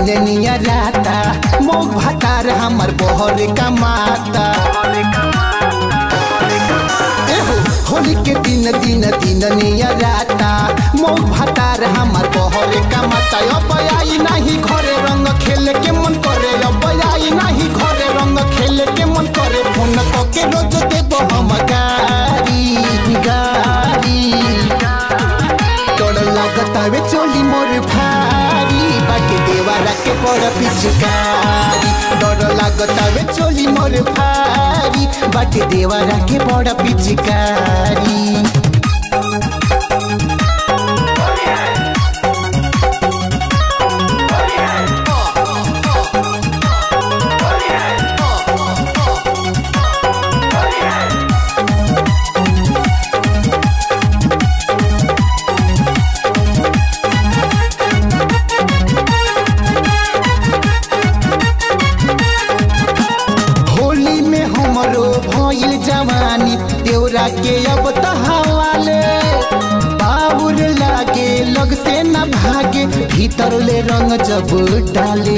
दिन निया राता मोग भातार हमर बहर कमाता एहो, होली के दिन दिन दिन निया राता मोग भातार हमर बहर कमाता अब आई नाही घरे रंग खेले के मन करे अब आई नाही घरे रंग खेले के मन करे फोन के रोज देबो हम गारी गारी तोड़ लागतावे चोली मोर भारी बाटे देवारा के बड़ पिचकारी डर लागतावे चोली मोर भारी बाटे देवारा के बड़ पिचकारी होली में हमरो भइल जवानी देवरा के अब तहावाले बाबुर लागे लग से न भागे भीतर ले रंग जब डाले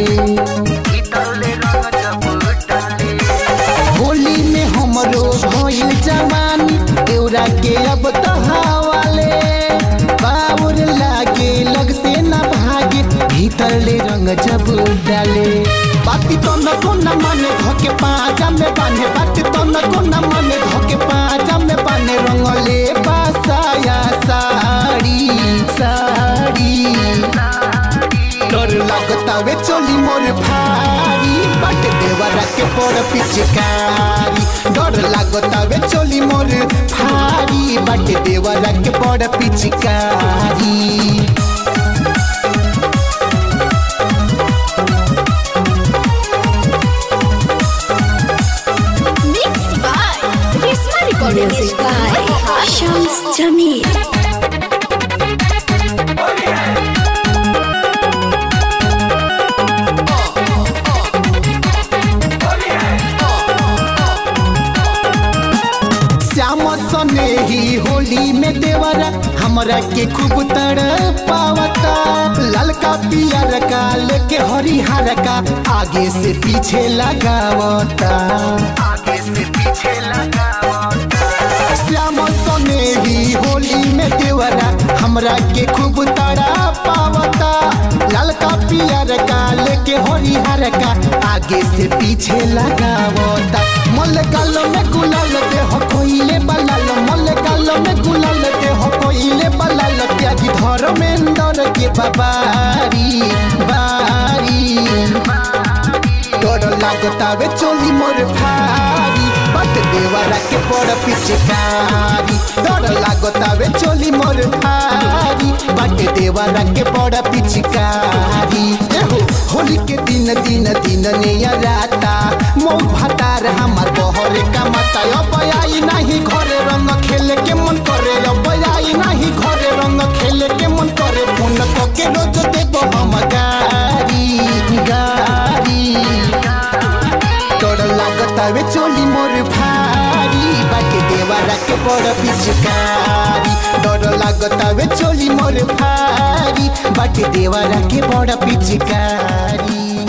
होली में हमरो भइल जवानी देवरा के अब तहावाले बाबुर लागे लग से न भागे भीतर ले रंग जब डाले बाती तो न को न माने धोके पाजा में बाने बाती तो न को न माने धोके पाजा में बाने रंगले बासाया साड़ी साड़ी डर लगता वे चोली मोर भारी बट देवरा के बड़ पिचकारी डर लगता वे चोली मोर भारी बट देवरा के बड़ पिचकारी Mixed by Risma Recording Music Studio. by Shams Jamil. Shyam सने ही होली में देवरा हमरा के खूब तड़ पावता ललका पियर का लेके हरिहर का आगे से पीछे लगावता आगे से पीछे लगावता श्याम सने ही होली में देवरा हमरा के खूब तड़ा पावता ललका पियर का लेके हरिहर का आगे से पीछे लगावता मल गालो में गुलाल दे हो कोइले बलाल मल गालो में गुलाल दे हो कोइले बलाल त्यागी धर्मेंद्र के बाबारी बारी डर लागतावे चोली मोर भारी बट देवरा के बड़ पिचकारी डर लागतावे चोली मोर भारी बट देवरा के बड़ पिचकारी एहो होली के दिन दिन दिन नया राता मौ भातार हमार बहरे कमाता अब आई नाही घरे रंग खेले के मन करे अब आई नाही घरे रंग खेले के मन करे फोन के रोज देबो हम गारी गारी तोड़ लागतावे चोली मोर भारी बाटे देवारा के बड़ पिचकारी डर लागतावे चोली मोर भारी बाटे देवारा के बड़ पिचकारी